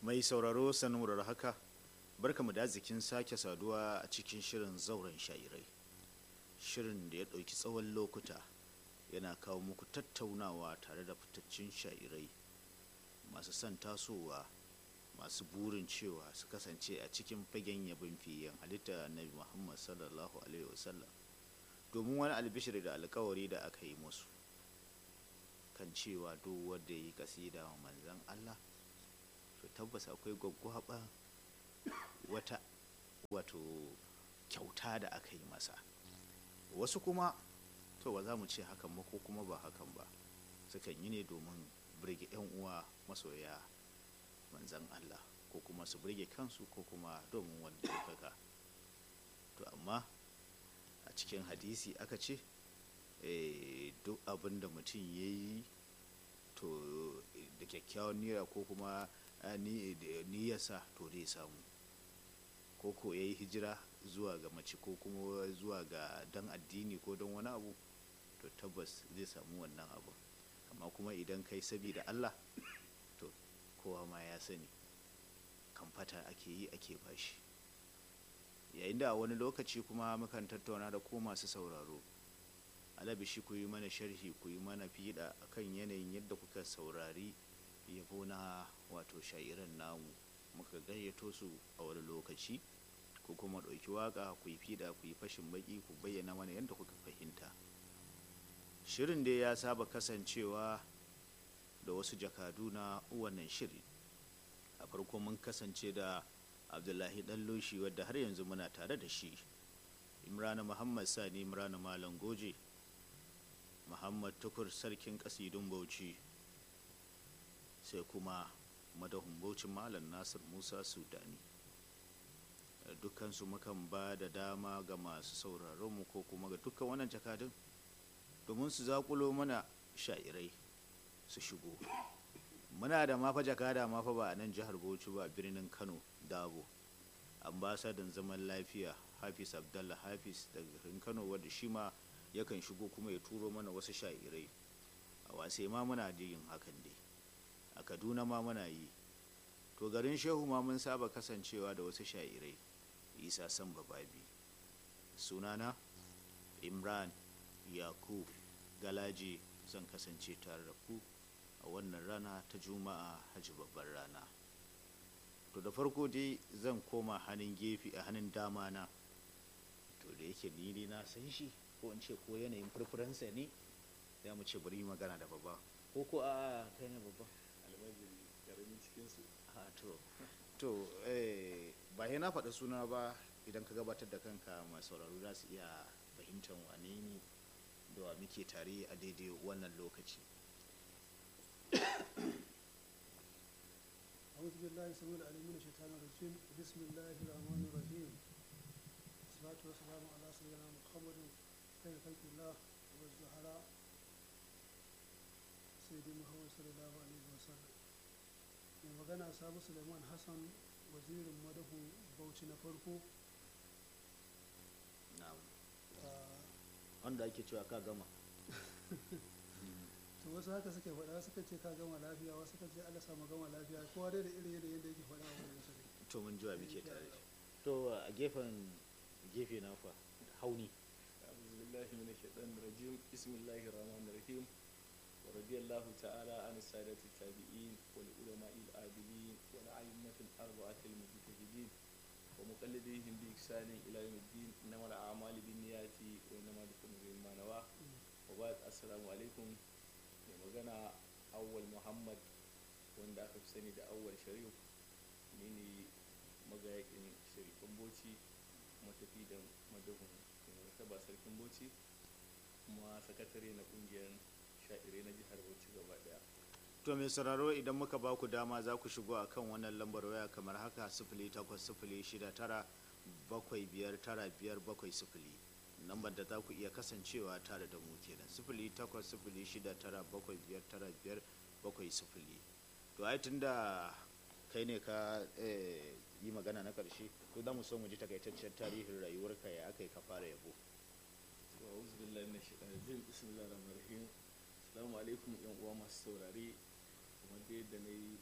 mai sauraro sanurar haka barkamu da zikin sake saduwa a cikin shirin zauren shairai shirin da ya ɗauki tsawon lokuta yana kawo muku tattaunawa tare da fitaccen shairai masu son tasowa masu burin cewa su kasance a cikin fagen yabin fiyen halitta nabi muhammad sallallahu alaihi wasallam domin wani albishir da alkawari da aka yi musu kan cewa duk wanda ya yi kasida wa manzan allah to tabbas akwai gwaggwaba wata wato kyauta da aka yi masa wasu kuma to ba za mu ce hakan ba ko kuma ba hakan ba sukan yi ne domin birge 'yan uwa masoya manzan Allah ko kuma su birge kansu ko kuma domin wani ɗaukaka to amma a cikin hadisi aka ce duk abin da mutum ya yi to da kyakkyawan niyya ko kuma niyyarsa to zai samu ko ko ya yi hijira zuwa ga mace ko kuma zuwa ga dan addini ko don wani abu to tabbas zai samu wannan abu amma kuma idan kai sabida Allah to kowa ma ya sani kamfata ake yi ake bashi yayin da a wani lokaci kuma mukan tattauna da ko masu sauraro alabishi ku yi mana sharhi ku yi mana fiɗa akan yanayin yadda kuka saurari yabo na wato sha'iran namu muka gayyato su a wani lokaci ko kuma ɗauki waƙa ku yi fiɗa ku yi fashin baƙi ku bayyana mana yadda kuka fahimta shirin dai ya saba kasancewa da wasu jakadu na wannan shiri a farko mun kasance da abdullahi ɗalloshi wadda har yanzu muna tare da shi imrana muhammad sani imrana malam goje muhammad tukur sarkin ƙasidun bauchi sai kuma madahun bauchi malam nasir musa sudani dukkansu mukan ba da dama ga masu sauraronmu ko kuma ga dukkan wannan jakadun domin su zakulo mana sha'irai su shigo muna da mafa jakada mafa ba a nan jihar bauchi ba birnin kano dabo ambasadan zaman lafiya hafiz abdallah hafiz daga garin kano wadda shi ma yakan shigo kuma ya turo mana wasu sha'irai a wasai ma muna da yin hakan dai a kaduna ma muna yi to garin shehu ma mun saba kasancewa da wasu sha'irai isa san bababi sunana imran yakub galaji zan kasance tare da ku a wannan rana ta juma'a hajji babbar rana to da farko dai zan koma hannun gefe a hannun dama na to da yake ni na san shi ko in ce ko yanayin furfuransa ne za mu ce bari yi magana da babba ko ko a kai ne babba almajiri karamin cikinsu a to to eh ba na faɗi suna ba idan ka gabatar da kanka masu sauraro za su iya fahimtar wane ne da wa muke tare a daidai wannan lokaci أعوذ بالله السميع العليم من الشيطان الرجيم بسم الله الرحمن الرحيم والصلاة والسلام على سيدنا محمد خير خلق الله والزهراء سيدي محمد صلى الله عليه وسلم mai magana sabu suleiman hassan wazirin madahu bauchi na farko na'am wanda ake cewa ka gama to wasu haka suke faɗa suka ce ka gama lafiya wasu suka ce allah samu gama lafiya kowa dai da irin yadda yadda yake faɗa a wurin sa to mun jiwa muke tare to a gefen gefe na fa hauni أعوذ بالله من الشيطان الرجيم بسم الله الرحمن الرحيم ورضي الله تعالى عن السادة التابعين والعلماء العادلين والأئمة الأربعة المجتهدين ومقلديهم بإحسان إلى يوم الدين إنما الأعمال بالنيات وإنما لكل امرئ ما نوى وبعد السلام عليكم mai magana awwal muhammad wanda aka fi sani da awwal sharif ni ne magayakin sharifan boci matafi da madahun martaba sarkin boci kuma sakatare na kungiyar sha'irai na jihar bauchi gaba daya to mai sauraro idan muka ba ku dama za ku shigo a kan wannan lambar waya kamar haka sifili takwas sifili shida tara bakwai biyar tara biyar bakwai sifili lambar da za ku iya kasancewa tare da mu kenan sifili takwas sifili shida tara bakwai biyar tara biyar bakwai sifili to ai tun da kai ne ka yi magana na ƙarshe to za mu so mu ji takaitaccen tarihin rayuwarka ya aka yi ka fara yabo to a'udhu billahi minash shaitanir rajim bismillahir rahmanir rahim assalamu alaikum yan uwa masu saurare kuma da yadda na yi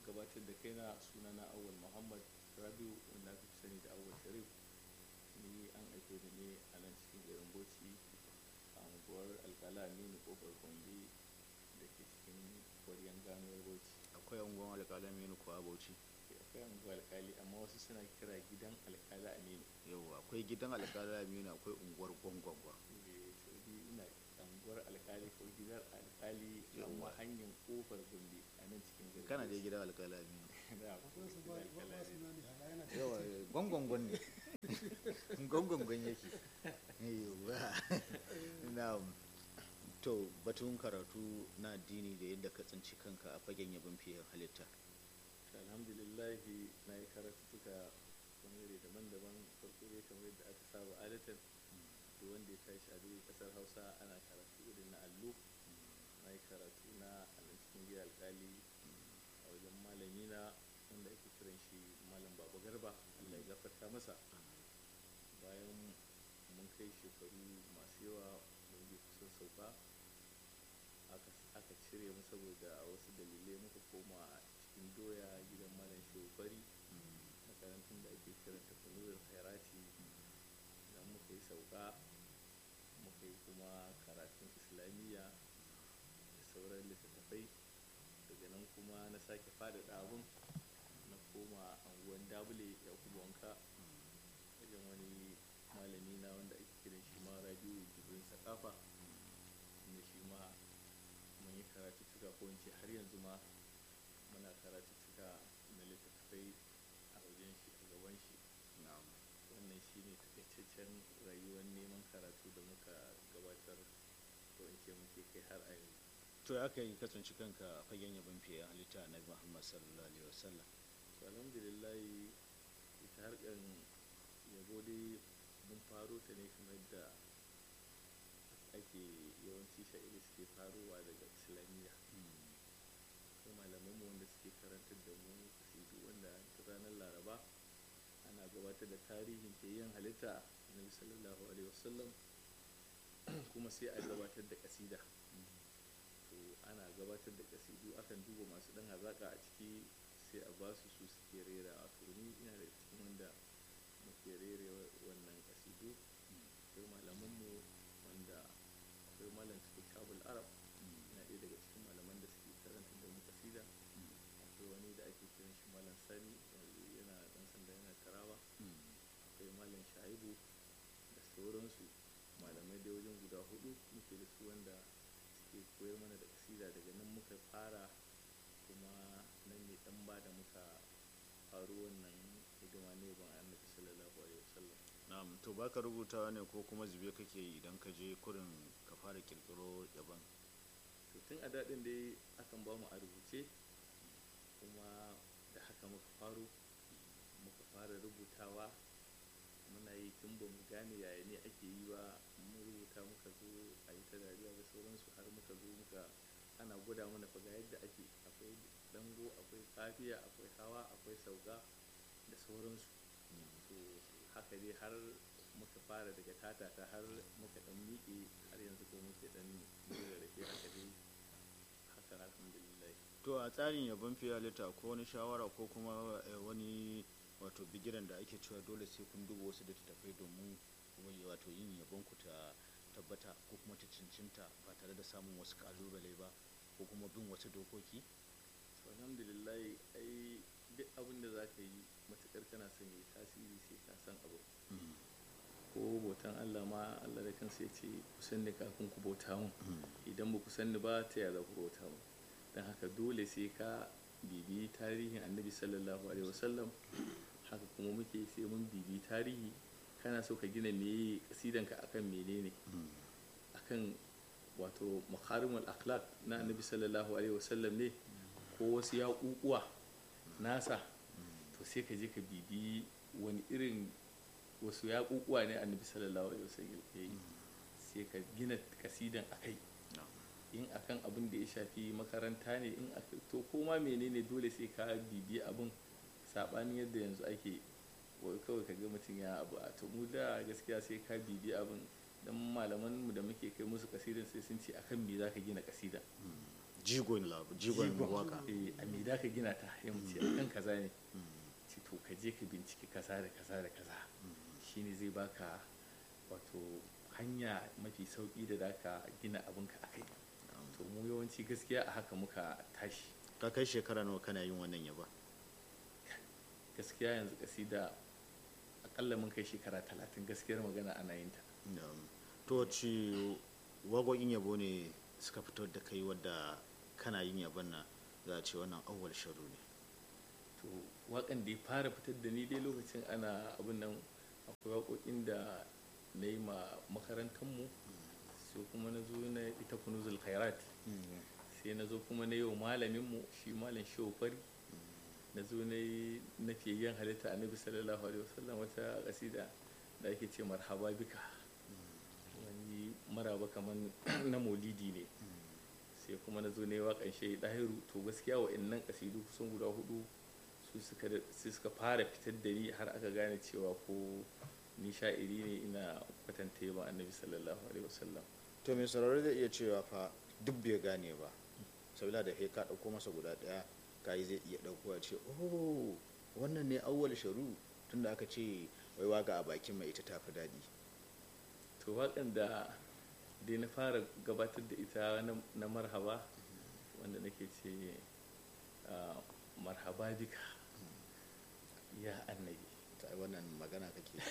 gabatar da kaina sunana awal muhammad rabiu wanda aka fi sani da awal sharif ni an aike da ne a nan cikin garin bauchi a unguwar alkala aminu kofar gombe da ke cikin kwaryan ganuwar bauchi akwai unguwan alƙalami ne kuwa bauchi akwai unguwar alkali amma wasu suna kira gidan alkala aminu yau akwai gidan alƙalami ne akwai unguwar gwangwangwa Eh, to ni ina unguwar alkali ko gidan alkali amma Yawwa. hanyar kofar gombe a nan cikin garin kana dai Bauchi. gidan alƙalami ne Da, akwai su ba gidan ba alkali su Aminu. na ne hala yana da yawa gwangwangwan ne gwangwangwan yake yawa na to batun karatu na addini da yadda ka tsinci kanka a fagen yabon fiye halitta To, alhamdulillahi na yi karatuttuka bangare daban-daban farko dai kamar yadda aka saba adatan da wanda ya tashi a duk kasar hausa ana karatu irin na allo na yi karatu na a nan cikin gida alkali a wajen malami na wanda ake kiran shi malam baba garba allah ya gafarta masa bayan mun kai shekaru masu yawa mun je kusan sauka aka aka cire mu saboda wasu dalilai muka koma cikin doya gidan malam shehu fari makarantun da ake kiranta kunurin khairati idan muka yi sauka muka yi kuma karatun islamiyya da sauran littattafai daga nan kuma na sake faɗaɗa abun na koma anguwan dabule ya kuma wanka wajen wani malami na wanda ake kiran shi ma rabiu jibrin sakafa inda shi ma mun yi karatuttuka ko in ce har yanzu ma muna karatuttuka na littattafai a wajen shi a gaban shi wannan shi ne takaitaccen rayuwar neman karatu da muka gabatar ko in ce muke kai har a yanzu to ya kai ka tsinci kanka a fagen yabon fiye halitta na muhammad sallallahu alaihi wasallam to alhamdulillah ita harkar yabo dai mun faro ta ne kamar da ake yawanci sha'iri suke farowa daga islamiyya akwai malaman mu wanda suke karantar da mu kasidu wanda ta ranar laraba ana gabatar da tarihin yin halitta na sallallahu alaihi wasallam kuma sai a gabatar da kasida to ana gabatar da kasidu akan duba masu dan hazaka a ciki sai a ba su su suke rera a ni ina da cikin wanda muke rere wannan kasidu akwai malamanmu wanda akwai malam cikin kabul arab ina ɗaya daga cikin malaman da suke karanta da mu kasida akwai wani da ake kiran shi malam sani yanzu yana dan sanda yana tarawa akwai malam shaibu da sauransu malamai da wajen guda hudu muke da su wanda suke koyar mana da kasida daga nan muka fara kuma nan ne dan ba da muka faru wannan hidima ne ban annabi sallallahu alaihi wasallam na'am to baka rubutawa ne ko kuma zube kake yi idan ka je kurin ka fara kirkiro yaban to tun a daɗin dai akan ba mu a rubuce kuma da haka muka faro muka fara rubutawa muna yi tun ba mu gane yaya ne ake yi ba mun rubuta muka zo a yi ta dariya da sauransu har muka zo muka ana gwada mana fa ga yadda ake akwai dango akwai kafiya akwai hawa akwai sauka da sauransu to haka dai har muka fara daga tatata har muka dan miƙe har yanzu ko muke dan dora da ke haka dai haka alhamdulillah to a tsarin yabon fiye halitta ko wani shawara ko kuma eh, wani wato bigiran da ake cewa dole sai kun duba wasu littattafai domin wai wato yin yabon ku ta tabbata ko kuma ta cincinta ba tare da samun wasu kalubale ba ko kuma bin wasu dokoki to alhamdulillah ai duk abin da za ka yi matukar kana son yi tasiri sai ka san abu ko bautan Allah ma Allah da kansa ya ce ku sanni kafin ku bauta mun idan ba ku sanni ba ta yaya za ku bauta mun don haka dole sai ka bibiyi tarihin annabi sallallahu alaihi wasallam haka kuma muke sai mun bibiyi tarihi kana so ka gina meye kasidanka akan menene akan wato makarimul akhlaq na annabi sallallahu alaihi wasallam ne ko wasu yaƙuƙuwa nasa to sai ka je ka bibi wani irin wasu yaƙuƙuwa ne annabi sallallahu alaihi wasallam ya yi sai ka gina kasidan akai in akan abin da ya shafi makaranta ne in aka to koma menene dole sai ka bibi abin saɓanin yadda yanzu ake wai kawai ka ga mutum ya abu a to mu da gaskiya sai ka bibi abin dan malaman mu da muke kai musu kasidan sai sun ce akan me zaka gina kasida jigon lab- jigon waka eh a me da ka gina ta ya mutu a kan kaza ne ce to ka je ka binciki kaza da kaza da kaza shine zai baka wato hanya mafi sauki da zaka gina abinka a kai to mu yawanci gaskiya a haka muka tashi ka kai shekara nawa kana yin wannan yaba gaskiya yanzu kasida akalla mun kai shekara talatin gaskiyar magana ana yin ta Na'am. to ci waƙoƙin yabo ne suka fitar da kai wadda kana yin yabon nan za a ce wannan awwal sharu ne to wakan da ya fara fitar da ni dai lokacin ana abin nan akwai waƙoƙin da na yi ma makarantarmu sai kuma na zo na ita kunuzul khairat sai na zo kuma na yi wa malaminmu shi malam shehu fari na zo na yi na fiyayyen halitta annabi sallallahu alaihi wasallam wata kasida da ake ce marhaba bika wani maraba kamar na maulidi ne sai kuma na zo na yi waƙan shehi ɗahiru to gaskiya wa'annan kasidu kusan guda hudu su suka da- su suka fara fitar da ni har aka gane cewa ko ni sha'iri ne ina kwatanta yaba annabi sallallahu alaihi wasallam to mai sauraro zai iya cewa fa duk bai gane ba sabila da he ka ɗauko masa guda ɗaya ka yi zai iya ɗauko a ce oh wannan ne awwal sharu tunda aka ce wai waka a bakin mai ita tafi daɗi to waƙan da dai na fara gabatar da ita na- na marhaba wanda nake ce ah, marhaba bika ya annabi ta wannan magana kake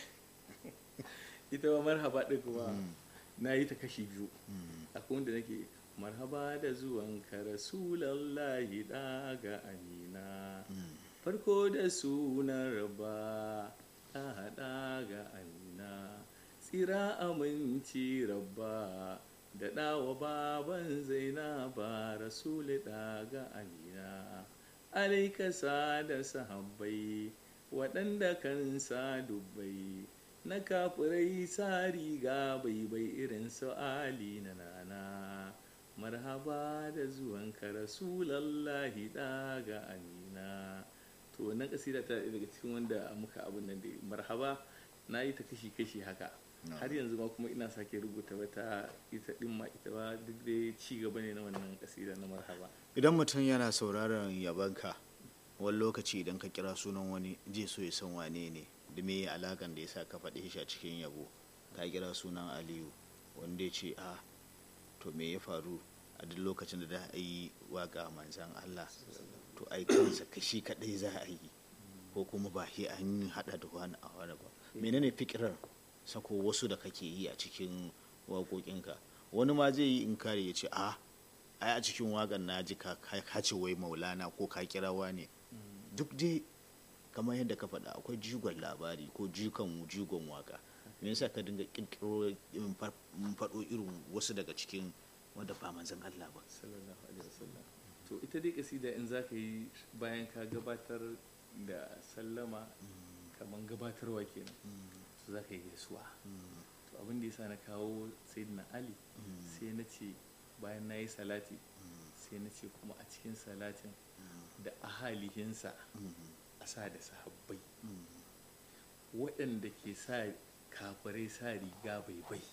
ita ma marhaba ɗin kuma Mm. na yi ta kashi biyu Mm. akwai wanda nake marhaba da zuwanka rasulallahi ɗaga amina Mm. farko da sunan rabba a haɗa ga amina tsira aminci rabba da ɗawa baban zainaba rasuli ɗaga amina alaikasa da sahabbai waɗanda kan sa dubbai na kafirai sa riga bai bai irin su ali na nana marhaba da zuwanka rasulallahi ɗaga amina to wannan kasida ta daga cikin wanda muka abin nan da marhaba na yi ta kashi-kashi haka No. har yanzu ma kuma ina sake rubuta wata ita din ma ita ba duk da ci gaba ne na wannan kasida na marhaba idan mutum yana sauraron yabanka wani lokaci idan ka kira sunan wani zai so ya san wane ne da me alakan da ya sa ka faɗi shi a cikin yabo ka kira sunan aliyu wanda ya ce a to me ya faru a duk lokacin da za a yi waka manzan allah to ai kansa kashi kaɗai za a yi ko kuma ba shi an haɗa da wani a wani ba menene fikirar sako wasu da kake yi a cikin waƙoƙinka wani ma zai yi inkari ya ce a ai a cikin waƙar na ji ka ka ce wai maulana ko ka kirawa ne duk dai kamar yadda ka faɗa akwai jigon labari ko jigon jigon waka me yasa ka dinga kirkiro in fa- in faɗo irin wasu daga cikin wanda ba manzon Allah ba sallallahu alaihi wasallam to ita dai kasida in za ka yi bayan ka gabatar da sallama kaman gabatarwa kenan to za ka yi gaisuwa to abin da yasa na kawo sayyidina ali sai na ce bayan na yi salati sai na ce kuma a cikin salatin da ahalihinsa a sa da sahabbai waɗanda ke sa kafirai sa riga bai bai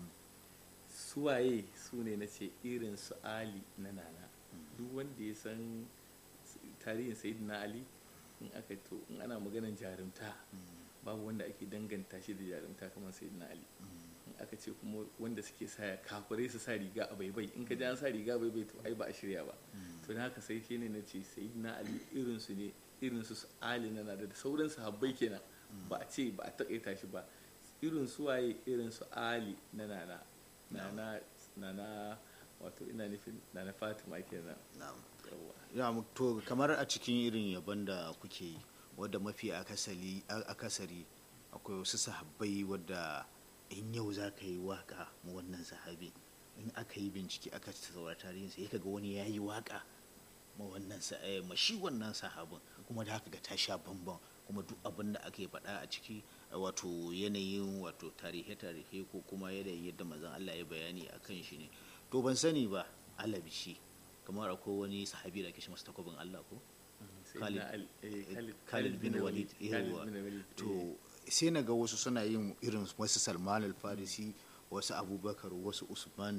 suwaye su ne na ce irin su ali na nana duk wanda ya san tarihin sayyidina ali in aka to in ana maganar jarumta babu wanda ake danganta shi da jarumta kamar sayyidina ali in aka ce kuma wanda suke sa kafirai su sa riga a baibai in ka ji an sa riga a baibai to ai ba a shirya ba to da haka sai shi ne na ce sayyidina ali irin su ne irin su ali na nana da sauran sahabbai kenan ba a ce ba a takaita shi ba irin su waye irin su ali na nana nana nana wato ina nufin nana fatima kenan na'am yawwa ya to kamar a cikin irin yabon da kuke yi wadda mafi akasari akasari akwai wasu sahabbai wadda in yau za ka yi waka ma wannan sahabi in aka yi bincike aka saurari tarihinsa ya kaga wani ya yi waka ma wannan sa- eh, ma shi wannan sahabin kuma da haka ga ta sha bambam kuma duk abin da ake faɗa a ciki eh, wato yanayin wato tarihe-tarihe ko kuma yanayin yadda mazan Allah ya bayani a kan shi ne to ban sani ba alabishi kamar akwai wani sahabi da ake shi masa takwabin Allah ko sayyidina ali eh, Khalid- Khalid bin Walid Khalid yawa bin Walid, eh. to sai na ga wasu suna yin irin wasu Salman al-Farisi wasu Abubakar wasu Usman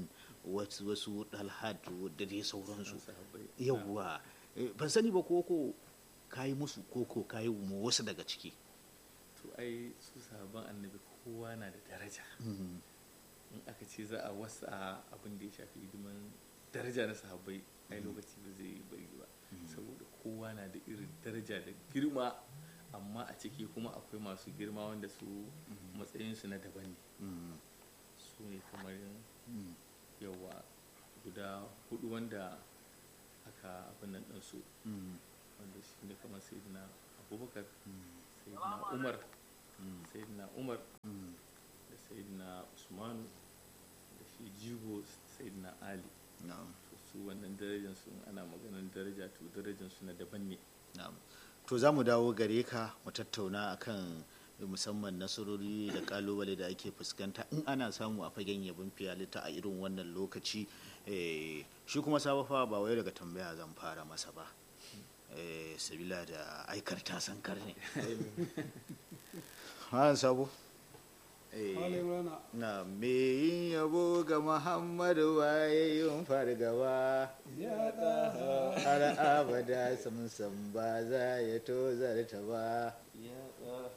wasu wasu dalhat da dai sauransu sahabbai yawwa Eh, ban sani ba koko kayi musu koko kayi mu wasu daga ciki to ai su sahabban annabi kowa na da daraja Mhm. in aka ce za a wasa abin da ya shafi hidiman daraja na sahabbai ai lokaci ba zai bari ba saboda kowa na da irin daraja da girma amma a ciki kuma akwai masu girma wanda su matsayinsu na daban ne Mhm. su ne kamar Mhm. yawa guda hudu wanda aka abin nan ɗinsu Mhm. wanda shi ne kamar sayidina abubakar sayidina umar sayidina umar Mhm. da sayidina usmanu da shi jigo sayidina ali na'am to su wannan darajansu in ana maganar daraja to darajansu na daban ne na'am to za mu dawo gare ka mu tattauna akan musamman nasarori da kalubale da ake fuskanta in ana samu a fagen yabon fiyalita a irin wannan lokaci eh, shi kuma sabafa ba wai daga tambaya zan fara masa ba eh, sabila da aikar ta sankar ne ha sabo Eh, Malam Rana na me yin yabo ga muhammadu waye yin fargaba ya ɗaha har abada samsam ba za ya tozarta ba